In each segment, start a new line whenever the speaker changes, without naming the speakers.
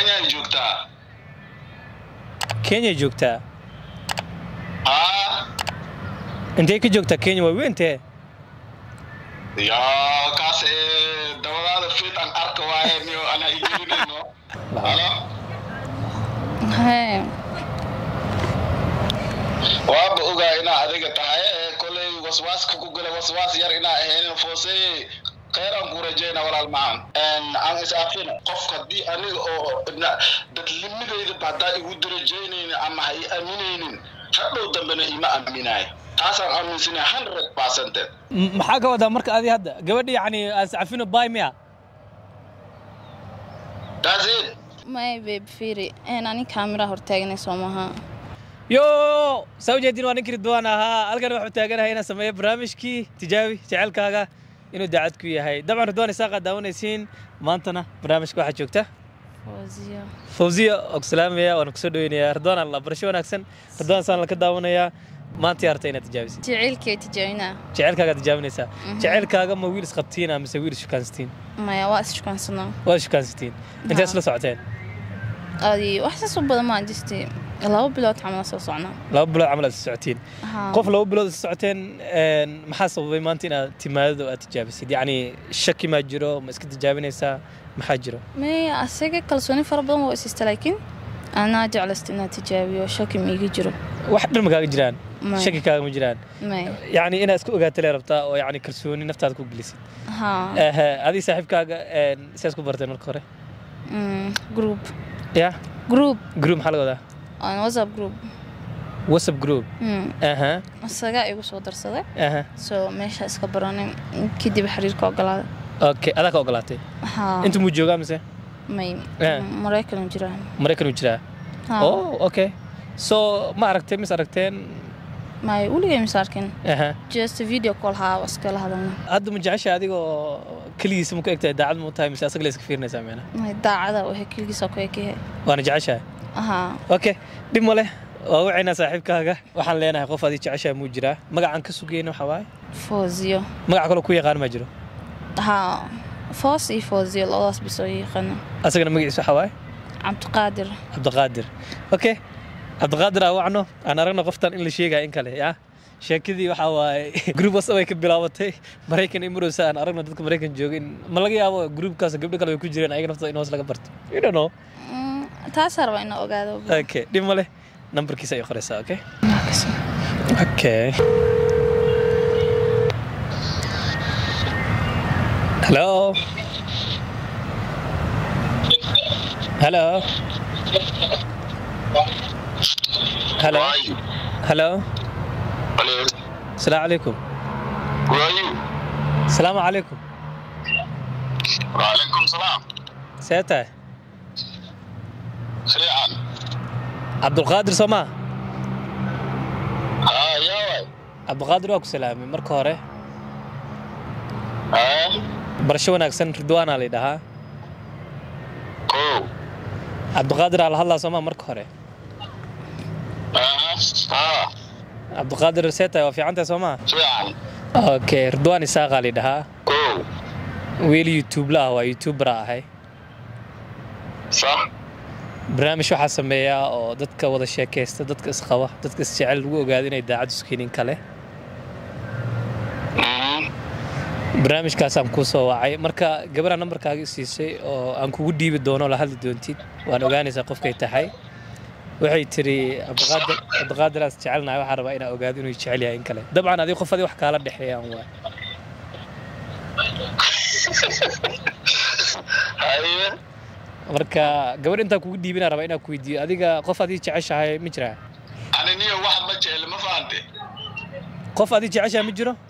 kenya ay joogtaa
kenya joogtaa
haa
intee ka joogtaa kenya waa weentee
yaa kaas ee dabadaada fit aan arka waaye niyo ana igelinayno halo
hee
waaba ogaa inaa adiga tahay ee kolay waswaaska ku gala waswaas yar inaa ahaynin foosey khayr aan ku rajayna walaal macaan aan is-aafin qof haddii aniga oo na- dadlimadayda haddaa igu darajaynaynin ama ha i aaminaynin hadhow dambena ima aaminaay taasaan aaminsanay hundred percented
M- maxaa ka wadaa marka adi hadda gabadha yacni aan sacafino bay miya
that's it
may babe fiiri een ani kaamira hortaaganay soo maha
yo saa ujeedin waa ninkii ridwaan ahaa halkan waxuu taaganahay inaan sameeyo barnaamijkii tijaabi jecelkaaga inuu daacad ku yahay dabcan ridwaan isaaqa daawanaysiin maantana barnaamijka waxaa joogta
fawziyo
fawziya oo ku salaamaya waana kusoo dhaweynayaa ridwaan alla barasho wanaagsan ridwaan saan laka daawanayaa maanta yaa rabta inaad tijaabisid
jaceylkay tijaabinaa
jecelkaagaa tijaabinaysaa jecelkaaga ma wiil isqabtiina mise wiil ishukaansatiin
maya waa isjukaansanaa
waa ishukaansatiin intee isla socoteen
adi wax saas u badan maan jirtay laba bilood camal soo socnaa
laba bilood camal aad isla socotiin
Haa.
qof laba bilood isla socoteen een, maxaa sababay maanta inaad timaadada oo aad tijaabisid yacni shaki maa jiro ma iska tijaabinaysaa maxaa jiro
may asaga kalsooni fara badan waa isista laakiin anaa jeclaysta inaad tijaabiyo shaki ma iga jiro
wax dhan ma kaaga jiraan
May.
shaki kaaga ma jiraan
may
yacni inaad iska ogaato lee rabtaa oo yacni kalsooni naftaada ku gelisid
haa
Ehe, adii saaxiibkaaga een, sidaas ku barteen marka hore
Mm, group
ya
group
group maxaa laga wadaa
on whatsapp group
whatsapp group
Mm,
aha
isagaa igu soo darsaday
aha
soo meesha iska baranay kadib xiriirka ogolaaday
okay adaa ka ogolaatay
haa
inta muu joogaa mise
may
Eh.
maraykan jiraan
maraykan uu jiraa
Haa.
oh okay so ma aragtay mis aragteen
may weligay misaarkin
aha
just video call haa waa iskala hadalna
hadda ma jecesha adigoo keligiisa ma ku egtahay daacad ma u tahay mise asaga la iska fiirinaysaa meena
may daacada waxay keligiisa ku ekayahay
waana jeceshahay
haa
okay dhib ma leh waa wacaynaa saaxiibkaaga waxaan leenahay qof adii jeceshahay muu jiraa magacaan ka sugayna waxaa waaye
fooziyo
magac kaloo ku yaqaan ma jiro
haa foos iyo fooziyo labadaas bisoo yaqaana
asagana magaciisa waxaa waaye
cabdiqaadir
cabdiqaadir okay cabdiqaadir aa wacno aan aragno qoftan in la sheegaya in kale ya sheekadii waxaa waaye group whatsapp ay ka bilaabatay maraykan iyo marowsa aan aragno dadka maraykan jooga in ma laga yaabo groupkaas gabdho kale way ku jireen ayaga naftooda in hoos laga barto you don't know
Mm, taasaa rabaa inaa ogaado
okay dhib ma leh nambarkiisa ay qoraysaa okay okay hello hello hello
Waayo.
hello
Hello.
السلام عليكم
waayo
السلام عليكم
وعليكم salaam
سيتا
fiican
عبد القادر سما
haa yaa waay
عبد القادر واكو سلامي مركو هوري
haa
برشو wanaagsan ridwaana la dhahaa
kow
cabdiqaadir aa la hadlaa soomaa marka hore
haa haa
cabdiqaadir seeta waa fiicantahay soomaa
fiican
okay ridwaan isaaqaa la dhahaa
kow
wiil youtube la ah waa youtuber aa ahay
sax
barnaamij waxaa sameeyaa oo dadka wada sheekaysta dadka isqaba dadka isjecel lagu ogaado inay daacad iskeenin kale
Mhm.
barnaamijkaasaan kuu soo wacay marka gabadha nambarkaaga i siisay oo aan kugu dhiibi doono la hadli doontid waan ogaanaysaa qofkay tahay waxay tiri cabdiqaadir cabdiqaadiraas jecelnahay waxaan rabaa inaa ogaado inuu jecel yahay in kale dabcan adiga qof adi wax kaala dhexeeyaan waay
haye
marka gabadh intaan kugu dhiibinaa rabaa inaan ku weydiiyo adiga qof adii jeceshahay ma jiraa
ani niyo wax ma jecel ma fahante
qof adii jeceshahay ma jiro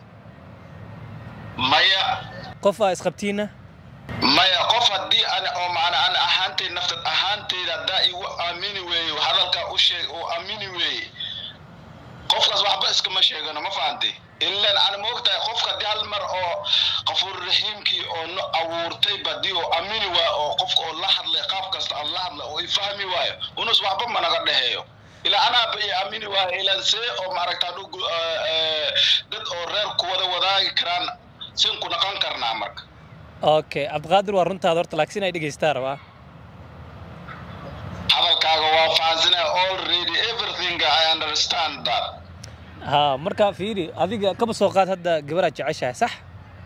maya
qof aa isqabtiina
maya qof haddii ani oo macna ani ahaantay naftad ahaantayda haddaa igu aamini weeye hadalkaa u sheeg oo aamini weeye qofkaas waxba iskama sheegano ma fahantay ilan ani ma ogtahay qofka haddii hal mar oo qafuur raxiimkii oo no abuurtay badii oo aamini waayo oo qofka oo la hadlay qaab kasta aan la hadlay oo ifahmi waayo unus waxba managa dhexeeyo ilaa anaaba iyo aamini waayo ilan see oo maaragta haduu gu- eh, eh, dad oo reer ku wada wadaagi karaan sin ku naqon karnaa marka
okay cabdiqaadir waa runtaada horta laakiin ay dhegaystaa rabaa
fahansanaya already everything i understand that
ha marka fiiri adiga kaba soo qaad hadda gabaraad jeceshahay sax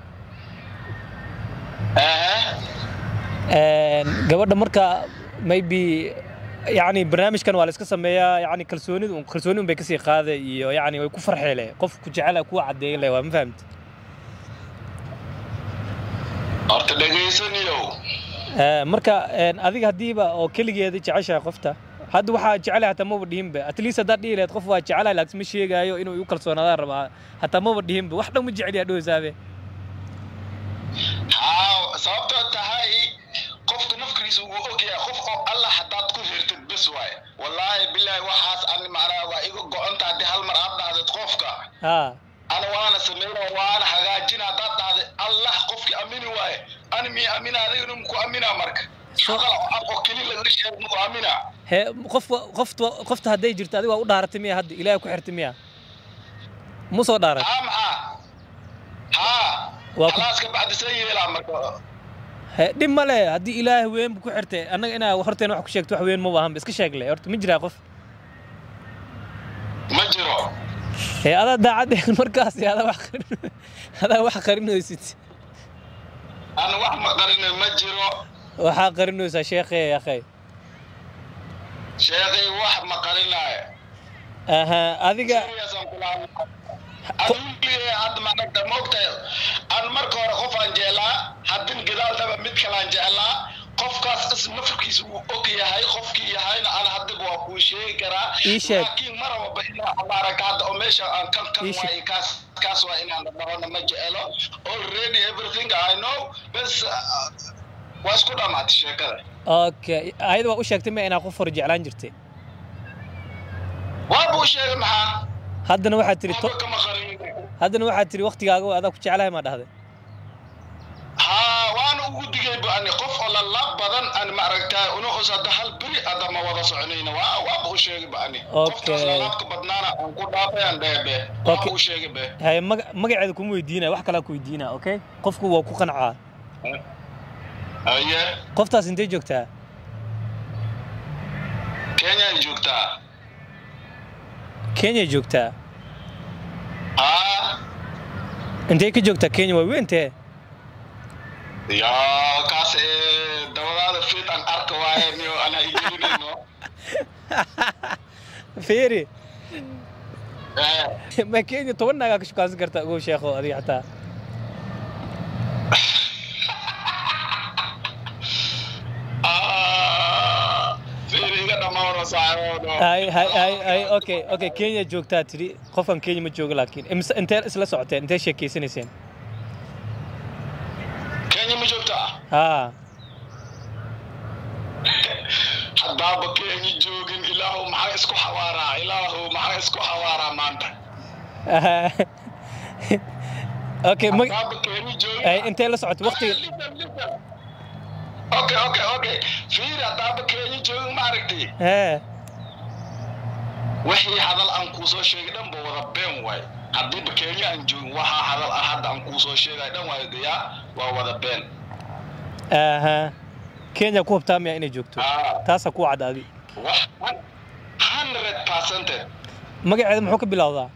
ehe
Een, gabadha marka maybe yani barnaamijkan waa la iska sameeyaa yani kalsoonida un kalsooni un bay kasii qaaday iyo yani way ku farxeele qof ku jecela kuwa cadeeyan leh waa ma fahamti
horta dhegaysaniyow
Ee, marka een, adiga haddiiba oo keligeeda jeceshahay qofta hadda waxaa jecelahay hataa maba dhihinba at least haddaad dhihi lahayd qof waa jecelahay laakiin ma sheegaayo inuu igu kalsoonaadaan rabaa hataa maba dhihinba wax dhan ma jecel yaa dhowsaabe
haa sababtoo tahay qofka nafkiisa uu ogyahay qof oo allah haddaad ku hirtid bes waaye wallaahi bilaahi waxaas ani macnaa waa iga go-onta haddii hal mar aad dhahdeed qofka
ha
ana waana sameyna waana hagaajina haddaad dhahday allah qofkii amini waaye ani miya amina adigana muku amina marka
So-
hadal oo af oo keli laga sheeg muku amina
he qofka qofta qofta hadday jirto adiga waa u dhaaratay miya hadda ilaahay ku xirtay miya mu soo dhaaray
haa maxaa haa
Waa ku-
khalaas ka bacdi san yeelaa marka
he dhib ma le haddii ilaahay weyn bu ku xirtay annaga inaa horteen wax ku sheegto wax weyn ma baahanba iska sheeg le horta ma jiraa qof
ma jiro
he adaa daacad markaas adaa wax qarin adaa wax qarinaysid
ana wax ma qarina ma jiro
waxaa qarinaysaa sheekhe akhay
sheekhay wax ma qarinaayo
aha adiga
aduuliye hadda maaragta moogtahay aan marka hore qof aan jeclaa haddin gadaaldaba mid kalaan jeclaa qofkaas is nafkiisa wuu og yahay qofkii yahayna ana haddaba waa kuu sheegi karaa
Ii sheeg.
laakiin marababa inaa maaragta hadda oo meesha aan kan kan
Ii sheeg.
waaye kaas kaas waa inaan dhahona ma jecelo already everything i know bes uh, waa isku dhamaatay sheekada
okay ayada waa u sheegtay ma inaa qof hore jeclaan jirtay
waa buu sheegay maxaa
haddana waxaad tiri to
waxba kama qarin
haddana waxaad tiri waktigaaga waa adaa ku jeclahay maa dhahday
haa waana ugu digay bu ani qof oo lalaab badan aan maaragtaa una us hadda hal beri adama wada soconayna waa waaba u sheegay ba ani
Okay.
qoftaas lalaabka badnaana aan ku dhaafay aan dhehe be waa
Okay.
u sheegay be
haye maga magaceeda kuma weydiinaya wax kalaa ku weydiinaa okay qofku waa ku qancaa
haye
qoftaas intay joogtaa
kenya ay joogtaa
kenya joogtaa
haa
intay ka joogtaa kenya waa weyntee
yaa kaas ee dabadaada fit aan arka waaye niyo ana igelinayno
feeri
Eh,
ma kenya toban naagaa ka shukaansan kartaa ogow sheekho adiga xataa
ah, fiiri iga dhamaano saaxiiboodo
hay hay hay hay okay okay kenya joogtaa tidhi qofkan kenya ma joogo laakiin Imise- intee isla socoteen intee sheekeysanayseen
kenya ma joogtaa
haa
haddaaba kenya joogin ilaahu maxaa isku xawaaraa ilaahu maxaa isku xawaaraa maanta
okay mag
haddaaba kenya joogin
hay intee la socotay waqtiga
Listen, listen. okay okay okay fiir haddaaba kenya joogin ma aragtay
hee
wixii hadal aan kuu soo sheegay dhan ba wada been waay haddiiba kenya aan joogin waxaa hadal ah hadda aan kuu soo sheegay dhan waay gayaa waa wada been
aha kenya ku hubtaa miya inay joogto
Ah.
taasaa ku cad adi
wax hundred percented
magaceeda muxuu ka bilowdaa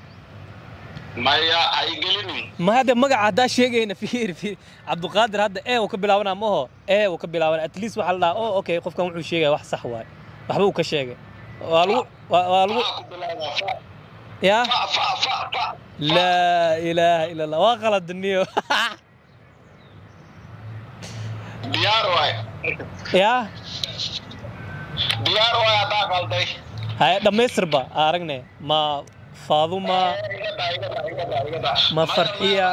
maya hay gelinin
ma hadda magaca haddaa sheegayna fiir fiir cabduqaadir hadda ee uu ka bilaabanaa maho ee uu ka bilaabanaa at least waxaa la dhahaa oh okay qofkan wuxuu sheegaya wax sax waay waxba uu ka sheegay waa lagu waa waa lagu
Faa ku bilaabaa, fa
yaa
fa fa fa fa
laa ilaaha ila allah waa qaladniyo
diyaar waay
yaa
diyaar waay haddaa qalday
haye dhammaystirba aa aragne ma faaduma
iga daa iga daa iga daa iga daa
Ma farxiya?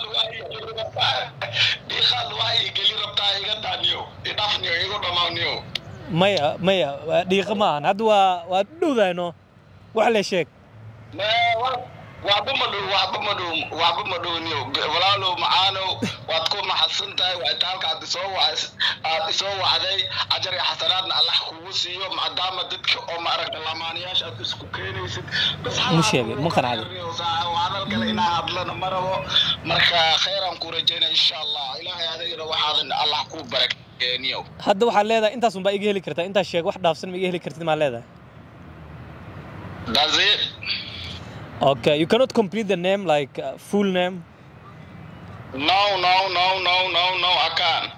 dhiiqaad waa ii geli rabtaa iga daa niyo idhaf niyo igu dhamaa niyo
maya maya waa dhiiqa ma ahan hadda waa waa dhowdayno wax le sheeg
Nee, wa- waxba ma dhow waxba ma dhow waxba ma dhow niyo walaalow macaanow waad ku maxadsan tahay wacitaalka aad isoo wac- aad isoo wacday ajar iyo xasanaadna allah kugu siiyo maadaama dadka oo maaragta lamaanayaasha aad isku keenaysid bas hal
Ma sheegay,
hadal
ma qancay.
hadal kale inaa hadlana ma rabo marka khayraan ku rajaynaya insha allah ilaahay adigana waxaadan allah kuu barak niyow
hadda waxaad leedahay intaas unbaa iga heli kartaa intaas sheeg wax dhaafsan ma iga heli kartid maa leedahay
that's it
okay you cannot complete the name like uh, full name
no no no no no no I can't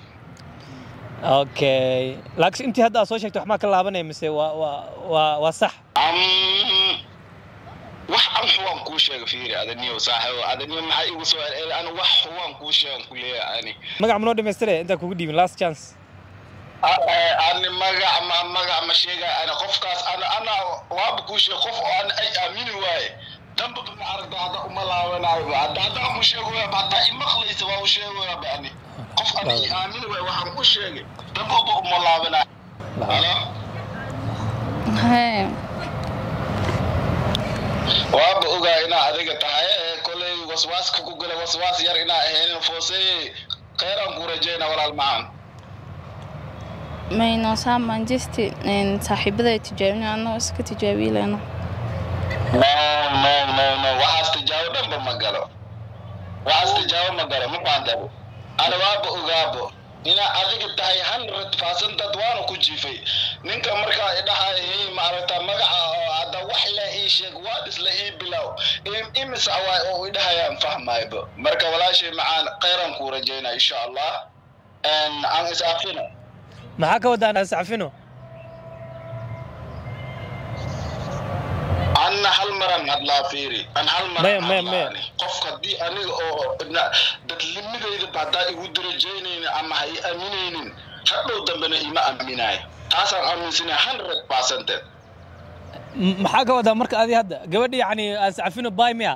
okay laakiin intii hadda aad soo sheegtay wax maa ka laabanaya mise waa waa waa waa sax
um wax an xuwaan kuu sheega fiiri adaniyow saaxiibo adaniyow maxaa igu soo celceli ani wax xuwaan kuu sheegan ku leeyahay ani
magac ma noo dhamaystire intaan kugu dhiibin last chance
ani magac ma magac ma sheegay ani qofkaas ana ana waaba kuu sheeg qof oo ana ay aamini waaye damba ma aragta hadda uma laabanayo hadda haddaan ku sheegoya hataa imaqlaysa waa u sheegoya ba ani qof ana i aamini waaye waxaan ku sheegay dambaba uma laabanayo halo
hee
waaba ogaa inaa adiga tahay ee koley waswaaska ku gala waswaas yar inaa ahaynin fooseye kheyraan kuu rajayna walaal macaan
mayno saa manchester saaxiibada tijaabina anoo iska tijaabiyi lehna
no no no no waxaas tijaabo dhanba ma galo waxaas tijaabo ma galo ma faantabo ana waaba ogaabo inaa adiga tahay hundred percent dad waana ku jiifay ninka markaa idhahay hey maaragta magaca oo hadda wax le ii sheeg waad isla ii bilow Im- imisa waay oo idhahayaan fahmaybo marka walaashay macaan kheyran kuu rajaynaa insha allah En aan is afino
maxaa ka wadaan ascafino
anna hal maran hadlaa fiiri an hal
Maya,
maran
maya,
hadlaa
maya.
ani. qofka haddii aniga oo ibna dadlimadayda ba haddaa igu darajaynaynin ama ha i aaminaynin hadhow dambena ima aaminayo taasaan aaminsanay hundred percented
M- maxaa ka wadaa marka adi hadda gabadha yacni ascafino bay miya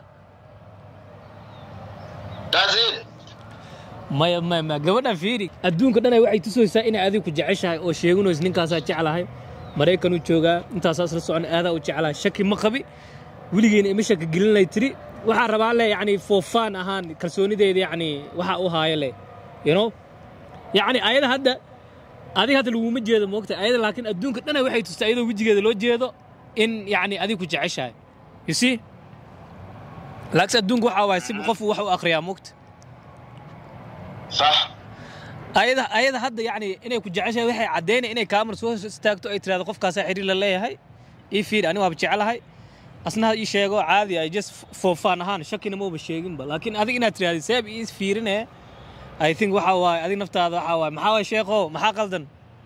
that's it
maya maya maya gabadhan fiiri adduunka dhan ay waxay tusaysaa inay adiga ku jeceshahay oo sheeganayso ninkaasaa jeclahay maraykanuu joogaa intaasaas la socon aadaa u jeclahay shaki ma qabi weligeena ima shaki gelinay tiri waxaa rabaa le yacni foofaan ahaan kalsoonideeda yacni waxa u haaya le you know yacni ayada hadda adiga hadda laguma jeedo moogta ayada laakiin adduunka dhan ay waxay tustaa iyadoo wejigeeda loo jeedo in yacni adiga ku jeceshahay you see laakiin adduunka waxaa waay si qof wax u akhriyaa moogta
sax
ayada ayada hadda yacni inay ku jeceshahay waxay caddaynay inay kaamar soo istaagto ay tirahdo qofkaasaa xiriir la leeyahay ii fiir ani waaba jecelahay asna ha ii sheego caadi ay just foofaan ahaan shakina mauba sheeginba laakiin adig inaad tirahdi seeb ii fiirine i think waxa waaye adig naftaada waxa waaye maxaa waay sheekho maxaa qaldan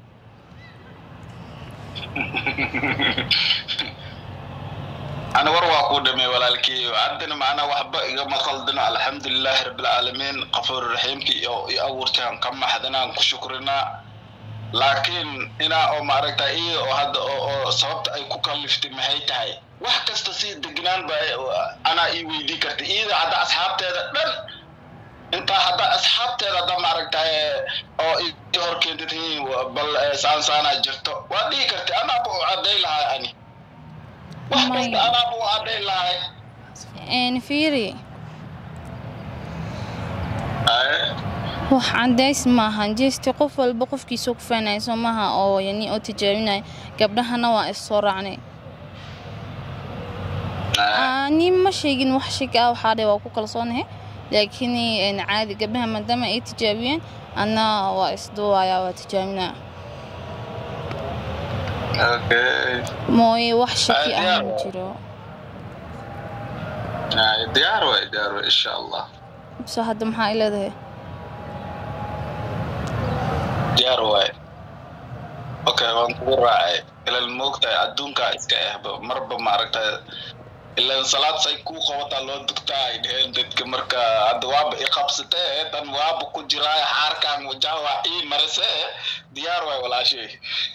ana war waa kuu dhamay walaalkii haddana macnaa waxba igama qaldino alxamdulilaahi rabbilcaalamiin qafuur raxiimkii oo i abuurtaan ka maxdanaan ku shukrinaa laakiin inaa oo maaragta iyada oo hadda oo oo sababta ay ku kaliftay maxay tahay wax kasta si degnaan ba anaa ii weydii karta iyada hadda asxaabteeda dhan intaa hadda asxaabteeda hadda maaragta oo i hor keentatihiin bal eh, saan saanaa jirto waa dhihi karta anaaba u cadday lahay ani wax kasta
Maya.
anaaba u cadday lahay
fiiri
Aye.
wax cadays maahan jesti qof walba qofkiisa ku faanaya soo maaha oo yani oo tijaabinaya gabdhahana waa is soo raacnay
Aye.
ani ma sheegin wax shig ah waxaa dhe waa ku kalsoonahay laakiin een, caadi gabdhaha maadaama ay tijaabiyeen anna waa isduwaya waa tijaabinaya
Okay.
mooye wax shaki
Ah,
ah
diyaar
ma
waa.
jiro
Aye, diyaar waay diyaar waay insha allah
so hadda maxaa i leedahay
diyaar waay okay waan kugu raacay ilal moogtahay adduunkaa iska ehba marba maaragtay ilan salaad say kuu qabataa loo dugtaa ay dheheen dadka marka hadda waaba i qabsatee tan waaba ku jiraa xaarkaan wajaha waa ii marise diyaar waay walaashay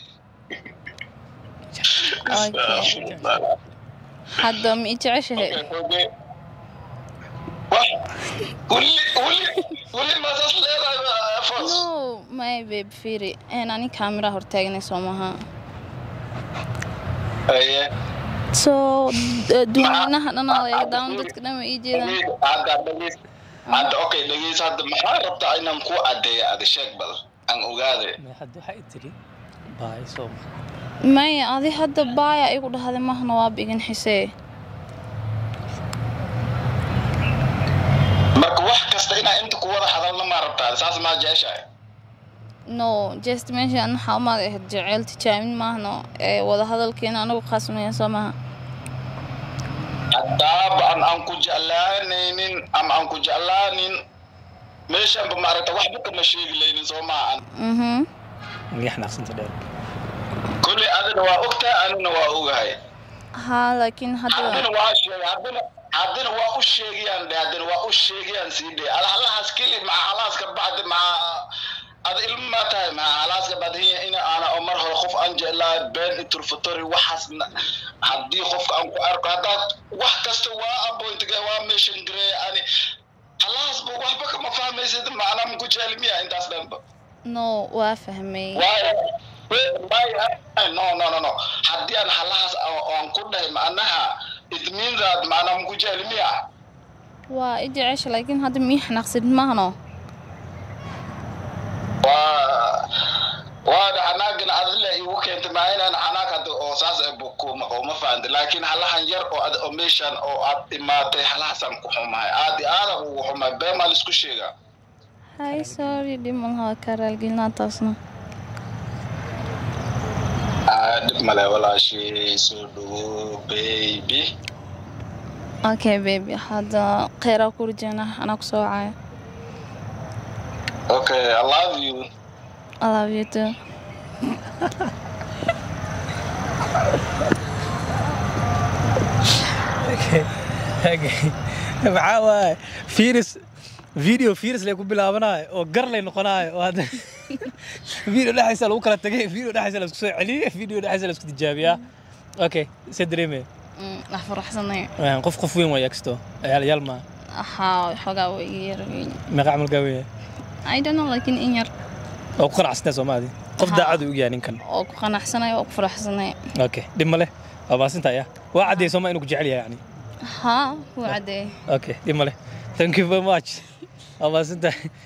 Okay. hadda ma i jeceshahay
Okay, Wah, weli weli weli maasas leedahay ba- fos
no my babe fiiri een ani kaamira hortaaganay soo maaha
Aye.
so duwanaha dhan oo iga daawan dadka dhan way ii jeedaan
hadda dhageys hadda okay dhageys hadda maxaa rabtaa inaan ku caddeeya ada sheeg bal aan ogaade
hadda waxay tiri baay soo ma
maya adi hadda baaya igu dhahday mahna waaba igin xisee
marka wax kasta inaa inta ku wada hadalna maa rabtaa saas maa jeceshahay
no just meesha an waxaa umaad ahayd jeceyl tijaabin maahno ee wadahadalkeena anagu khasmaya soo maaha
haddaaba aan aan ku jeclaanaynin ama aan ku jeclaanin meeshanba maaragta waxba kama sheegi laynin soo maha an
mhm
miya xanaaqsanta dheer
kolley adina waa ogtahay anina waa ogahay
haa laakiin
haddina
hadda
waa sheegay haddina haddina waa u sheegayaan dhe haddina waa u sheegayaan sii dhe ada halahaas keli maca halaas ka bacdi maca ada ilma tahay maca halaas ka bacdi hiya ina aana oo mar hore qof aan jeclaa been iturfatori waxaas na- haddii qofka aan ku arko haddaad wax kasta waa appointga waa meeshan garey ani halaas ba waxba kama fahmaysid macnaa maku jecli miya intaas dhanba
no waa fahmay
waayo waayo no no no no haddii aan halahaas oo aan ku dhahay macnaha it means that macnaa maku jecli miya
waa i jecesha laakiin hadda mii xanaaqsid maahno
waa waada xanaagana adila igu keentay maa inaan xanaag hadda oo saas ee bukuma oo ma fahanti laakiin halahan yar oo ad oo meeshan oo aad imaatay halahaasaan ku xumahay aad iyo aada ugu xumahay been maa laisku sheegaa
hay sorry dhib malaha kaa raalgelinaa taasna
Ah, dhib male walaashii soo dhawo baby
okay baby hadda kheyraa ku rajeena anaa kusoo wacaya
okay i love you
I love you too
maxaa waaye firis video firis lay ku bilaabanayo oo gar lay noqonayo oo hadda video dhexdiisa lagu kala tagay video dhexdiisa la isku soo celiyay video dhexdiisa la isku tijaabiyaa okay se dareemaya
Mm, wax faraxsanay
Een, qof qof weyn waay agsto yaal yaal ma
haa xoogaa waa iga yar weyn
meeqa camalkaa weya
I don't know laakiin in yar
oo ku qanacsantaa soomaadi qof
Haa.
daacad u yahay ninkan
oo ku qanacsanay oo ku faraxsanay
okay dhib ma leh waa maasinta ya waa caddeey sooma inuu ku jecel yahay yani
haa wuu caddeeyay
okay dhib ma leh thank you very much waa maasinta